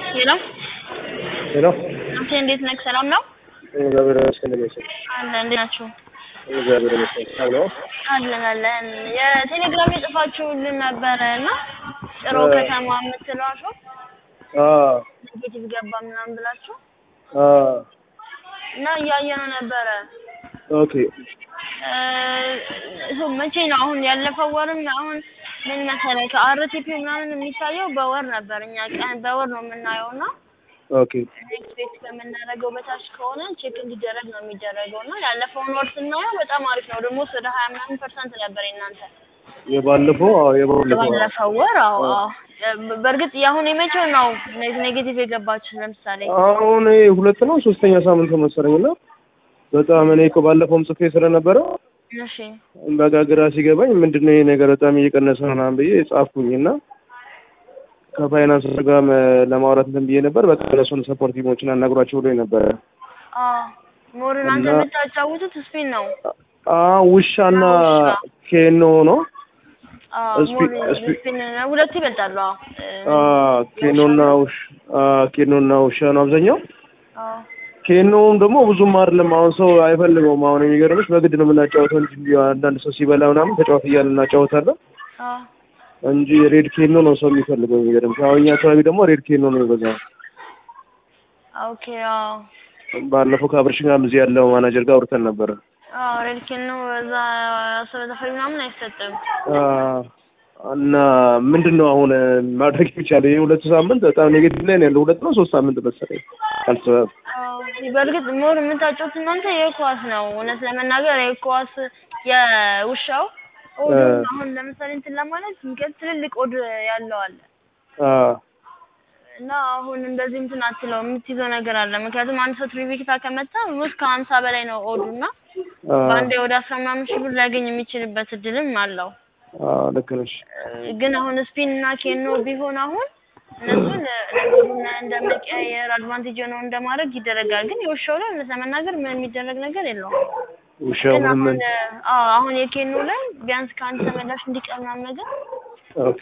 ሄሎ ሄሎ አንተ እንዴት ነህ? ሰላም ነው? እግዚአብሔር ይመስገን። እንዴት ነሽ? አለ እንዴት ናችሁ? እግዚአብሔር ይመስገን። ሰላም ነው? አለን አለን። የቴሌግራም የጽፋችሁልን ነበረ እና ጭሮ ከተማ የምትለው ሰው አዎ ኔጌቲቭ ገባ ምናምን ብላችሁ አዎ እና እያየነው ነበረ። ኦኬ እ መቼ ነው አሁን ያለፈው ወርም አሁን ምን መሰለህ ከአርቲፒ ምናምን የሚታየው በወር ነበር። እኛ ቀን በወር ነው የምናየው እና ኦኬ ኤክስፔክት ከምናደርገው በታች ከሆነ ቼክ እንዲደረግ ነው የሚደረገው እና ያለፈውን ወር ስናየው በጣም አሪፍ ነው። ደግሞ ወደ ሀያ ምናምን ፐርሰንት ነበር የእናንተ የባለፈው አዎ የባለፈው አዎ። ባለፈው ወር። አዎ አዎ። በእርግጥ የአሁን የመቼው ነው ኔጌቲቭ የገባችሁ? ለምሳሌ አሁን ይሄ ሁለት ነው ሶስተኛ ሳምንት መሰለኝ እና በጣም እኔ እኮ ባለፈውም ጽፌ ስለነበረ እሺ በቃ ግራ ሲገባኝ ምንድነው ይሄ ነገር በጣም እየቀነሰ ነው ምናምን ብዬ ጻፍኩኝ እና ከፋይናንስ ጋርም ለማውራት እንትን ብዬ ነበር። በቃ እነሱን ሰፖርት ቲሞችን አናግሯቸው ብሎኝ ነበረ። አዎ ሞር እናንተ እና- የምታጫውቱት ስፒን ነው። አዎ ውሻና ውሻ። ኬኖ ነው። አዎ ስፒን- ሞር ስፒን- ስፒን ሁለቱ ይበልጣሉ። አዎ እ፣ አዎ ኬኖና ውሽ አዎ ኬኖና ውሻ ነው አብዛኛው። አዎ ኬኖም ደግሞ ብዙም አይደለም። አሁን ሰው አይፈልገውም። አሁን የሚገርምሽ በግድ ነው የምናጫወተው እንጂ እንዲሁ አንዳንድ ሰው ሲበላ ምናምን ተጫወት እያልን እናጫወታለን አዎ እንጂ ሬድ ኬኖ ነው ሰው የሚፈልገው። የሚገርምሽ አሁን እኛ አካባቢ ደግሞ ሬድ ኬኖ ነው የሚበዛው። ኦኬ አዎ ባለፈው ከአብርሽ ጋርም እዚህ ያለው ማናጀር ጋር አውርተን ነበረ። አዎ ሬድ ኬን ነው እዛ አስበ ተፈሪ ምናምን አይሰጥም። አዎ፣ እና ምንድን ነው አሁን ማድረግ የሚቻለው? ይህ ሁለቱ ሳምንት በጣም ኔጌቲቭ ላይ ነው ያለው። ሁለት ነው ሶስት ሳምንት መሰለኝ አልተሰበም። አዎ በእርግጥ ሞር የምታጫውት እናንተ የኳስ ነው። እውነት ለመናገር የኳስ የውሻው ኦድ እ። አሁን ለምሳሌ እንትን ለማለት ሚገል ትልልቅ ኦድ ያለው አለ አዎ እና አሁን እንደዚህ እንትን አትለው የምትይዘው ነገር አለ። ምክንያቱም አንድ ሰው ትሪቪክታ ከመታ ውስጥ ከሀምሳ በላይ ነው ኦዱ እና አዎ በአንዴ ወደ አስራ ምናምን ሺህ ብር ሊያገኝ የሚችልበት እድልም አለው። አዎ፣ ልክ ነሽ። እ፣ ግን አሁን ስፒን እና ኬኖ ቢሆን አሁን እነሱን ነገሩን እንደ መቀያየር አድቫንቴጅ ነው እንደማድረግ ይደረጋል። ግን የውሻው ላይ እውነት ለመናገር ምን የሚደረግ ነገር የለውም። ውሻው ግን ምንም አሁን አዎ አሁን የኬኖ ላይ ቢያንስ ከአንድ ተመላሽ እንዲቀር ምናምን ነገር ኦኬ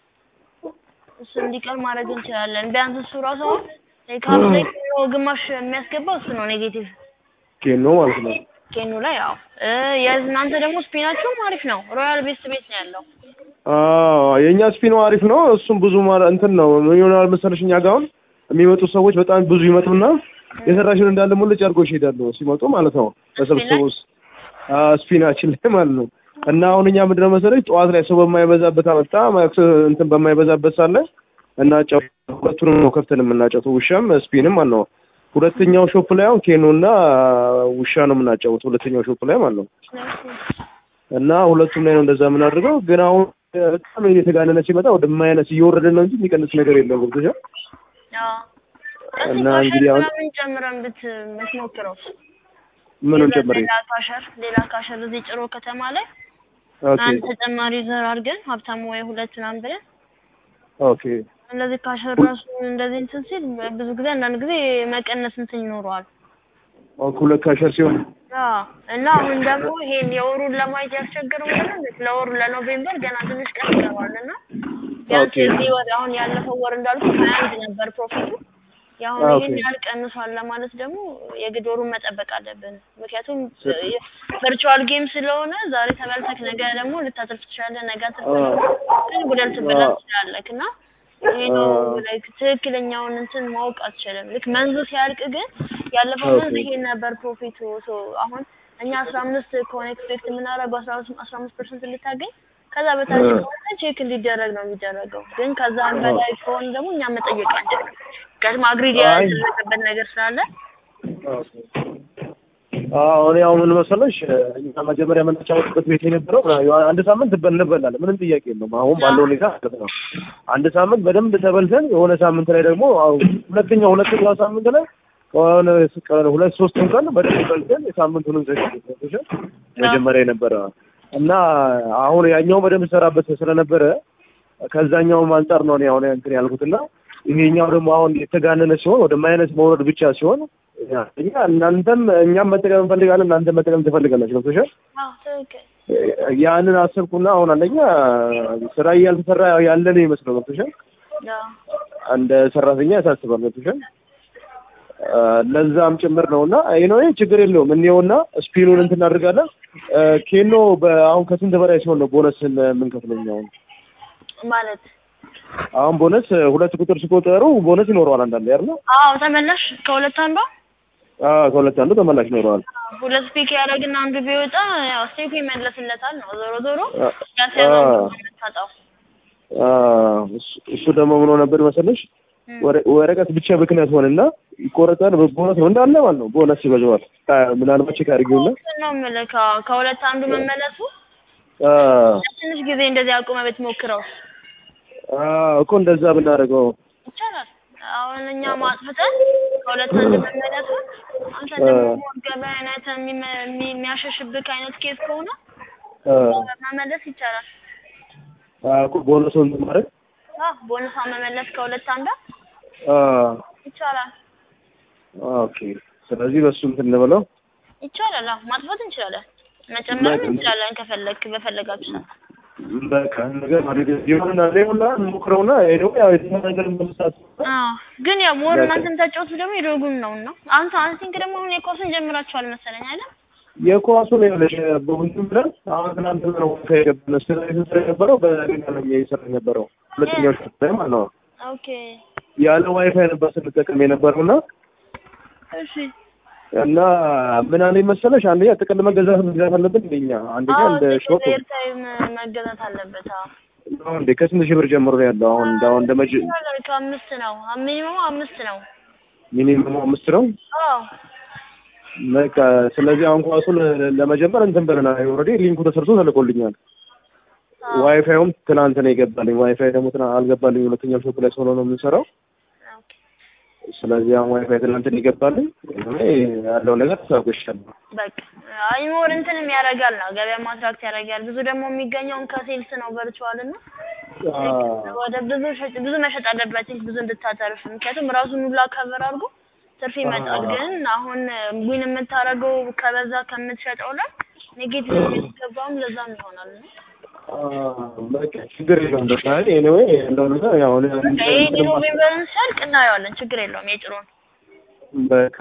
እሱ እንዲቀር ማድረግ እንችላለን። ቢያንስ እሱ ራሱ አሁን ከአምስት ኬኖ ግማሽ የሚያስገባው እሱ ነው ኔጌቲቭ ኬኖ ማለት ነው። ኬኖ ላይ ያው እ የእናንተ ደግሞ ስፒናችሁም አሪፍ ነው። ሮያል ቤስት ቤት ነው ያለው። አዎ የእኛ ስፒኖ አሪፍ ነው። እሱም ብዙ ማለ እንትን ነው ምን ይሆናል መሰለሽ እኛ ጋር አሁን የሚመጡ ሰዎች በጣም ብዙ ይመጡና የሰራሽን እንዳለ ሙልጭ አድርጎ ይሄዳሉ ሲመጡ ማለት ነው። ተሰብስበው ውስጥ ስፒናችን ላይ ማለት ነው። እና አሁን እኛ ምንድነው መሰለሽ ጠዋት ላይ ሰው በማይበዛበት በጣም እንትን በማይበዛበት ሳለ እና ሁለቱንም ነው ከፍተን የምናጫውተው ውሻም ስፒንም ማለት ነው። ሁለተኛው ሾፕ ላይ አሁን ኬኖ እና ውሻ ነው የምናጫውተው ሁለተኛው ሾፕ ላይ ማለት ነው። እና ሁለቱም ላይ ነው እንደዛ የምናደርገው። ግን አሁን በጣም እየተጋነነ ሲመጣ ወደ ማይነስ እየወረደ ነው እንጂ የሚቀንስ ነገር የለም። ገብቶሻል? አዎ እና እሱ እንግዲህ ካሸር አሁን- ምናምን ጨምረን ብት ብትሞክረው ምኑን ሌላ- ጨምሬ? ሌላ ካሸር ሌላ ካሸር እዚህ ጭሮ ከተማ ላይ ኦኬ አንድ ተጨማሪ ዘር አድርገን ሀብታሙ ወይ ሁለት ምናምን ብለን ኦኬ እንደዚህ ካሸር ራሱ እንደዚህ እንትን ሲል ብዙ ጊዜ አንዳንድ ጊዜ መቀነስ እንትን ይኖረዋል። ኦኬ ሁለት ካሸር ሲሆን አዎ እና አሁን ደግሞ ይሄን የወሩን ለማየት ያስቸገረው ምንድን ነው? ለወሩ ለኖቬምበር ገና ትንሽ ቀን ይገባል እና ቢያንስ ኦኬ። የዚህ ወር አሁን ያለፈው ወር እንዳልኩ ሀያ አንድ ነበር ፕሮፊቱ። የአሁን ኦኬ። ይህን ያህል ቀንሷል ለማለት ደግሞ የግድ ወሩን መጠበቅ አለብን። ምክንያቱም ቨርቹዋል ጌም ስለሆነ ዛሬ ተበልተክ ነገ ደግሞ ልታተርፍ ትችላለህ። ነገ አትርፍ ግን ጉዳት ትበላ አዎ። ትችላለህ እና ይሄ ነው አዎ። ላይክ ትክክለኛውን እንትን ማወቅ አትችልም። ልክ መንዙ ሲያልቅ ግን ያለፈው መንዝ ኦኬ። ይሄ ነበር ፕሮፊቱ። ሶ አሁን እኛ አስራ አምስት ከሆነ ኤክስፔክት የምናደርገው አስራ አስራ አምስት ፐርሰንት እንድታገኝ ከዛ በታች እ። ከሆነ ቼክ እንዲደረግ ነው የሚደረገው። ግን ከዛም በላይ ከሆነ ደግሞ እኛ መጠየቅ አንችልም። ምክንያቱም አግሪድ አይ። ያደረገበት ነገር ስላለ አዎ እኔ አሁን ምን መሰለሽ እኛ መጀመሪያ የምንጫወትበት ቤት የነበረው አንድ ሳምንት እንበላለን፣ ምንም ጥያቄ የለውም። አሁን ባለው ሁኔታ ማለት ነው። አንድ ሳምንት በደንብ ተበልተን የሆነ ሳምንት ላይ ደግሞ አዎ፣ ሁለተኛው ሁለተኛው ሳምንት ላይ ከሆነ ቀን ሁለት ሶስት ቀን በደንብ በልተን የሳምንቱን እንዘጋለን። መጀመሪያ የነበረ እና አሁን ያኛው በደንብ ሰራበት ስለነበረ ከዛኛውም አንጻር ነው እኔ አሁን እንትን ያልኩትና ይሄኛው ደግሞ አሁን የተጋነነ ሲሆን ወደ ማይነስ መውረድ ብቻ ሲሆን እኛ እናንተም እኛም መጠቀም እንፈልጋለን እናንተም መጠቀም ትፈልጋላችሁ። ገብቶሻል? አዎ ትክክል። ያንን አሰብኩና አሁን አንደኛ ስራ እያልተሰራ ያለ ነው ይመስለው። ገብቶሻል? አዎ እንደ ሰራተኛ ያሳስባል። ገብቶሻል? አ፣ ለዛም ጭምር ነው እና ይኖ ችግር የለውም እንየውና ስፒኑን እንትን እናደርጋለን። አ፣ ኬኖ በአሁን ከስንት በላይ ሲሆን ነው ቦነስን የምንከፍለው? እኛ አሁን ማለት አሁን ቦነስ ሁለት ቁጥር ሲቆጠሩ ቦነስ ይኖረዋል አንዳንዴ አይደል? አዎ ተመላሽ ከሁለት አንዷ አዎ ከሁለት አንዱ ተመላሽ ይኖረዋል። ሁለት ፒክ ያደረግና አንዱ ቢወጣ ያው ስቴፕ ይመለስለታል ነው ዞሮ ዞሮ አ፣ ያስያዘው አ፣ የምታጣው አ፣ እሱ- እሱ ደግሞ ምን ሆነ ነበር መሰለሽ እም። ወረ- ወረቀት ብቻ ብክነት ሆነና ይቆረጣል። ቦነስ ነው እንዳለ ማለት ነው። ቦነስ ይበዛዋል። አ፣ ምናልባት ቼክ አድርጊውና እሱን ነው የምልህ ከ- ከሁለት አንዱ መመለሱ አ፣ ትንሽ ጊዜ እንደዚህ አቁመ ብትሞክረው አ፣ እኮ እንደዛ ብናደርገው ይቻላል። አሁን እኛ ማጥፍተን ከሁለት አንድ መመለሱ አንተ ደግሞ ሞርገበ አይነት የሚመ- የሚ- የሚያሸሽብክ አይነት ኬስ ከሆነ አ፣ መመለስ ይቻላል። አ፣ እኮ ቦነሱን እንትን ማድረግ አዎ ቦነሷ መመለስ ከሁለት አንዷ አ፣ ይቻላል ኦኬ። ስለዚህ በሱ እንትን እንበለው ይቻላል። አዎ ማጥፋት እንችላለን፣ መጨመርም በቃ። እንችላለን ከፈለክ በፈለጋችሁ ሰዓት። በቃ ነገር ማድረግ ይሆንና ሌላ እንሞክረውና ይሄ ደግሞ ያው የተሻለ ነገር እንደምሳት አዎ ግን ያው ሞር በቃ። እናንተ የምታጫወቱት ደግሞ የዶጉን ነው እና አንተ አንሲንክ ደግሞ አሁን የኳሱን ጀምራችኋል መሰለኝ አይደል? የኳሱ ነው ያለሽ በሁሉም ብለን አሁን ትናንት ነው ከገበነ ስለዚህ ስራ የነበረው በሌላ ነው እየሰራ የነበረው ሁለተኛው ሽፍት ላይ ማለት ነው። ኦኬ ያለ ዋይፋይ ነበር ስንጠቀም የነበረው እና እሺ። እና ምን አለኝ መሰለሽ አንደኛ ጥቅል መገዛት መግዛት አለብን እንደኛ አንደኛ አዎ እንደ ሾፕ ኤርታይም መገዛት አለበት። አዎ ነው እንደ ከስንት ሺህ ብር ጀምሮ ነው ያለው አሁን እንደ አሁን እንደ መጅ ይቻላል። ከአምስት ነው ሚኒመሙ አምስት ነው። ሚኒመም አምስት ነው። አዎ በቃ ስለዚህ አሁን ኳሱ ለ- ለመጀመር እንትን ብለናል። ኦልሬዲ ሊንኩ ተሰርቶ ተልኮልኛል። አዎ ዋይፋዩም ትናንት ነው የገባልኝ። ዋይፋይ ደግሞ ትናንት አልገባልኝ። ሁለተኛው ሾፕ ላይ ስለሆነ ነው የምንሰራው። ኦኬ ስለዚህ አሁን ዋይፋይ ትናንት ነው የገባልኝ። እኔ ያለው ነገር ተሳጎሻለሁ። በቃ አይ ሞር እንትንም ያደርጋል ነው ገበያ ማትራክት ያደርጋል። ብዙ ደግሞ የሚገኘውን ከሴልስ ነው ቨርቹዋል እና ወደ ብዙ ሸጭ ብዙ መሸጥ አለበት ብዙ እንድታተርፍ ምክንያቱም ራሱን ሁላ ከቨር አድርጎ ትርፍ ይመጣል። ግን አሁን ዊን የምታደርገው ከበዛ ከምትሸጠው ላይ ኔጌቲቭ የሚገባውም ለዛም ይሆናል ነው በቃ ችግር የለውም። በቃ ኤኒዌይ ያለው ነገር ያው እኔ በቃ ይሄ ኖቬምበርን ሲያልቅ እናየዋለን። ችግር የለውም የጥሩን በቃ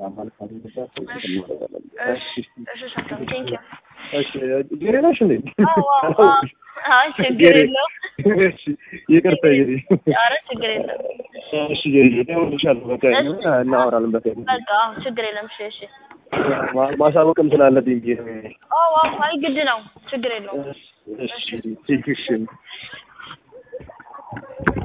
እሺ እሺ ሰላም ቴንክ ዩ እሺ ጌሬ ነሽ እንዴ? አዎ አዎ አይ ችግር የለውም እሺ ይቅርታ ጌሬ። ኧረ ችግር የለም እሺ ጌሬ እደውልልሻለሁ። በቃ እናወራለን። በቃ በቃ አዎ ችግር የለም እሺ እሺ ማ- ማሳወቅም ስላለብኝ ብዬ ነው። አዎ አዎ አይ ግድ ነው ችግር የለውም እሺ እሺ